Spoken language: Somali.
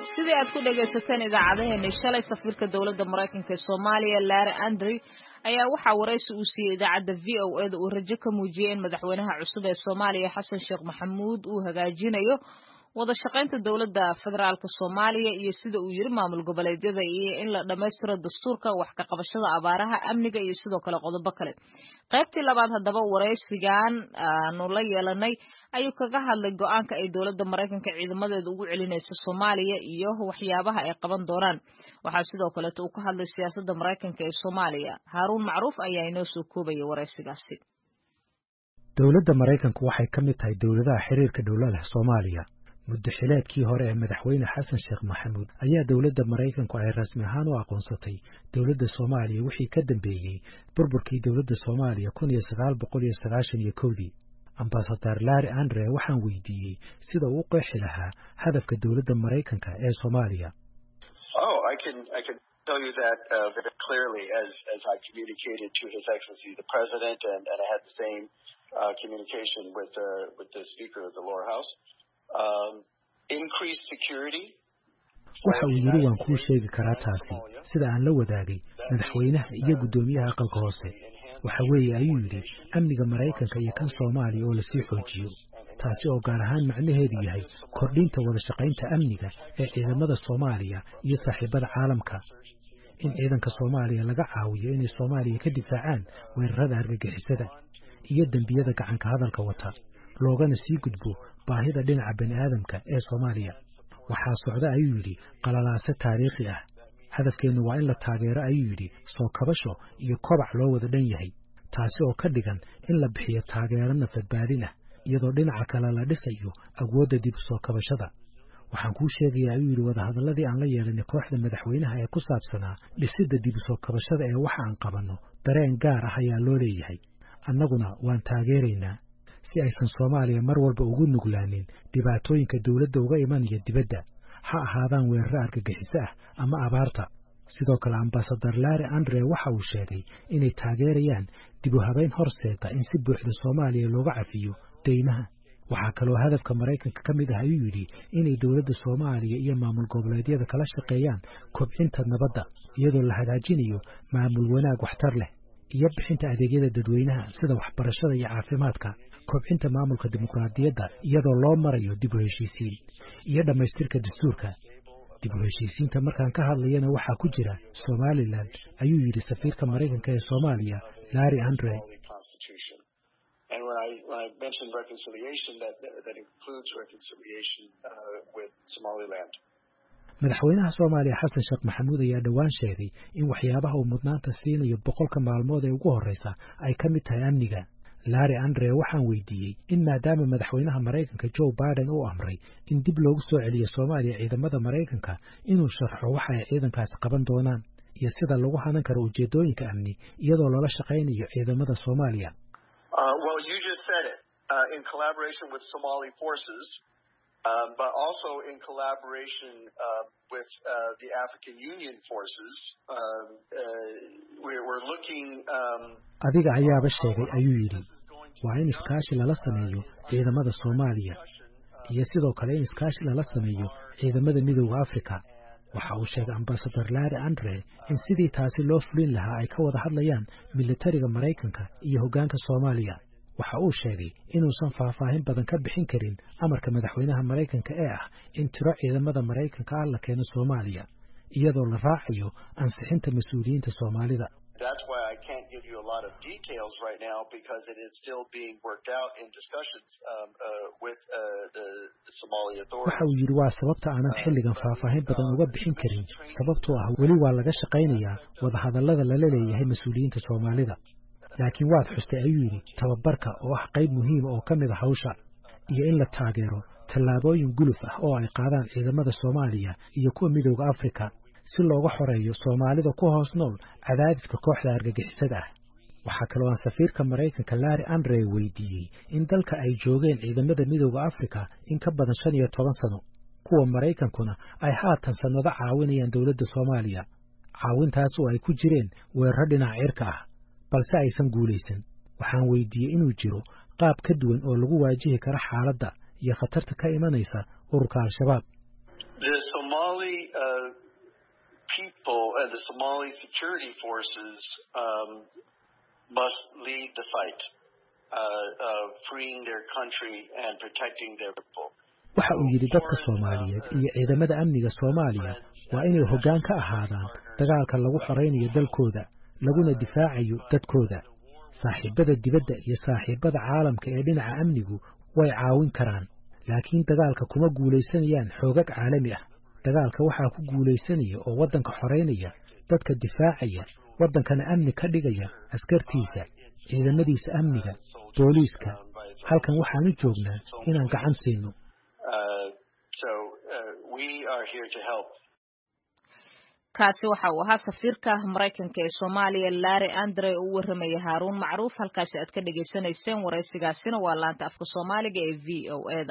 sidii aad ku dhegaysateen idaacadeheennii shalay safiirka dowladda maraykanka ee soomaaliya larry andrew ayaa waxaa waraysi uu siiyey idaacadda v o eda uu rajo ka muujiyey in madaxweynaha cusub ee soomaaliya xasan sheekh maxamuud uu hagaajinayo wada shaqaynta dowladda federaalk soomaaliya iyo sida uu yiri maamul goboleedyada iyo in la dhammaystiro dastuurka wax ka qabashada abaaraha amniga iyo sidoo kale qodobo kale qaybtii labaad haddaba waraysigan aanu la yeelanay ayuu kaga hadlay go-aanka ay dowladda maraykanka ciidamadeeda ugu celinayso soomaaliya iyo waxyaabaha ay qaban doonaan waxaa sidoo kaleeto uu ka hadlay siyaasadda maraykanka ee soomaaliya haaruun macruuf ayaa inoo soo koobaya waraysigaasi dowladda maraykanku waxay ka mid tahay dowladaha xiriirka dhowla leh soomaaliya muddo xileedkii hore ee madaxweyne xasan sheekh maxamuud ayaa dowladda maraykanku ay rasmi ahaan u aqoonsatay dowladda soomaaliya wixii ka dambeeyey burburkii dowladda soomaaliya kun iyo sagaal boqol iyo sagaashan iyo kowdii ambasadar larry andre waxaan weydiiyey sida uu u qeexi lahaa hadafka dowladda maraykanka ee soomaaliya tell you that uh, very clearly as, as I communicated to His Excellency the President, and, and I had the same uh, communication with, uh, with the Speaker of the lower house. Um, increased security. waxa uu yidhi waan kuu sheegi karaa taasi sida aan la wadaagay madaxweynaha iyo guddoomiyaha aqalka hoose waxa weeye ayuu yidhi amniga maraykanka iyo kan soomaaliya oo lasii xoojiyo taasi oo gaar ahaan macnaheedu yahay kordhinta wada shaqaynta amniga ee ciidamada soomaaliya iyo saaxiibada caalamka in ciidanka soomaaliya laga caawiyo inay soomaaliya ka difaacaan weerarada argagixisada iyo dembiyada gacanka hadalka wata loogana sii gudbo baahida dhinaca bani aadamka ee soomaaliya waxaa socda ayuu yidhi qalalaase taariikhi ah hadafkeennu waa in la taageero ayuu yidhi soo kabasho iyo kobac loo wada dhan yahay taasi oo ka dhigan in la bixiyo taageero nafadbaadin ah iyadoo dhinaca kale la dhisayo awoodda dib u soo kabashada waxaan kuu sheegayaa ayuu yidhi wadahadalladii aan la yeelanay kooxda madaxweynaha ee ku saabsanaa dhisidda dib u soo kabashada ee waxa aan qabanno dareen gaar ah ayaa loo leeyahay annaguna waan taageeraynaa si aysan soomaaliya mar walba ugu nuglaanin dhibaatooyinka dowladda uga imanaya dibadda ha ahaadaan weeraro argagixiso ah ama abaarta sidoo kale ambasadar larry andre waxa uu sheegay inay taageerayaan dib u habayn horseeda in si buuxda soomaaliya looga cafiyo deymaha waxaa kaloo hadafka maraykanka ka mid ah ayuu yidhi inay dowladda soomaaliya iyo maamul goboleedyada kala shaqeeyaan kobcinta nabadda iyadoo la hagaajinayo maamul wanaag waxtar leh iyo bixinta adeegyada dadweynaha sida waxbarashada iyo caafimaadka kobcinta maamulka dimuqraadiyadda iyadoo loo marayo dib u heshiisiin iyo dhammaystirka dastuurka dib u heshiisiinta markaan ka hadlayana waxaa ku jira somalilan ayuu yidhi safiirka maraykanka ee soomaaliya larry andre And when I, when I mentioned reconciliation, that, that includes reconciliation uh, with Somaliland. madaxweynaha soomaaliya xasan sheekh maxamuud ayaa dhowaan sheegay in waxyaabaha uu mudnaanta siinayo boqolka maalmood ee ugu horreysa ay ka mid tahay amniga larry andre waxaan weydiiyey in maadaama madaxweynaha maraykanka joe biden uu amray in dib loogu soo celiyo soomaaliya ciidamada maraykanka inuu sharxo waxa ay ciidankaasi qaban doonaan iyo sida lagu hanan karo ujeedooyinka amni iyadoo loola shaqaynayo ciidamada soomaaliya Uh, well, you just said it. Uh, in collaboration with Somali forces, um, but also in collaboration uh, with uh, the African Union forces, um, uh, we're, we're looking. Um, adiga ayaaba sheegay ayuu yidhi waa in iskaashi lala sameeyo ciidamada soomaaliya iyo sidoo kale in iskaashi lala sameeyo ciidamada midooda afrika waxa uu sheegay ambasadar larry andre in sidii taasi loo fulin lahaa ay ka wada hadlayaan militariga maraykanka iyo hoggaanka soomaaliya waxa uu sheegay inuusan faahfaahin badan ka bixin karin amarka madaxweynaha maraykanka ee ah in tiro ciidamada maraykanka ah la keeno soomaaliya iyadoo la raacayo ansixinta mas-uuliyiinta soomaalida That's why I can't give you a lot of details right now because it is still being worked out in discussions um, uh, with uh, the, the Somali authorities. waxa uu yidhi waa sababta aanan xilligan faahfaahin badan uga bixin karin sababtoo ah weli waa laga shaqaynayaa wadahadallada lala leeyahay mas-uuliyiinta soomaalida laakiin waad xustay ayuu yidhi tababarka oo ah qayb muhiima oo ka mid a hawsha iyo in la taageero tallaabooyin guluf ah oo ay qaadaan ciidamada soomaaliya iyo kuwa midooda afrika si looga xoreeyo soomaalida ku hoos nool cadaadiska kooxda argagixisada ah waxaa kaloo aan safiirka maraykanka larry andre weydiiyey in dalka ay joogeen ciidamada midooda afrika in ka badan shan iyo toban sano kuwa maraykankuna ay haatan sannado caawinayaan dowladda soomaaliya caawintaas oo ay ku jireen weeraro dhinaca cirka ah balse aysan guulaysan waxaan weydiiyey inuu jiro qaab ka duwan oo lagu waajihi karo xaaladda iyo khatarta ka imanaysa ururka al-shabaab The Somali Somali uh, people and the Somali security forces um, must lead the fight uh, of freeing their country and protecting their people. waxa uu yidhi dadka soomaaliyeed iyo ciidamada amniga soomaaliya waa inay hoggaan ka ahaadaan dagaalka lagu xoraynayo dalkooda laguna difaacayo dadkooda saaxiibada dibadda iyo saaxiibada caalamka ee dhinaca amnigu way caawin karaan laakiin dagaalka kuma guulaysanayaan xoogag caalami ah dagaalka waxaa ku guulaysanaya oo waddanka xoraynaya dadka difaacaya waddankana amni ka dhigaya askartiisa ciidamadiisa amniga booliiska halkan waxaanu joognaa inaan gacan siino kaasi waxa uu ahaa safiirka maraykanka ee soomaaliya larry andre oo u warramaya haaruun macruuf halkaasi aad ka dhagaysanayseen waraysigaasina waa laanta afka soomaaliga ee v o eda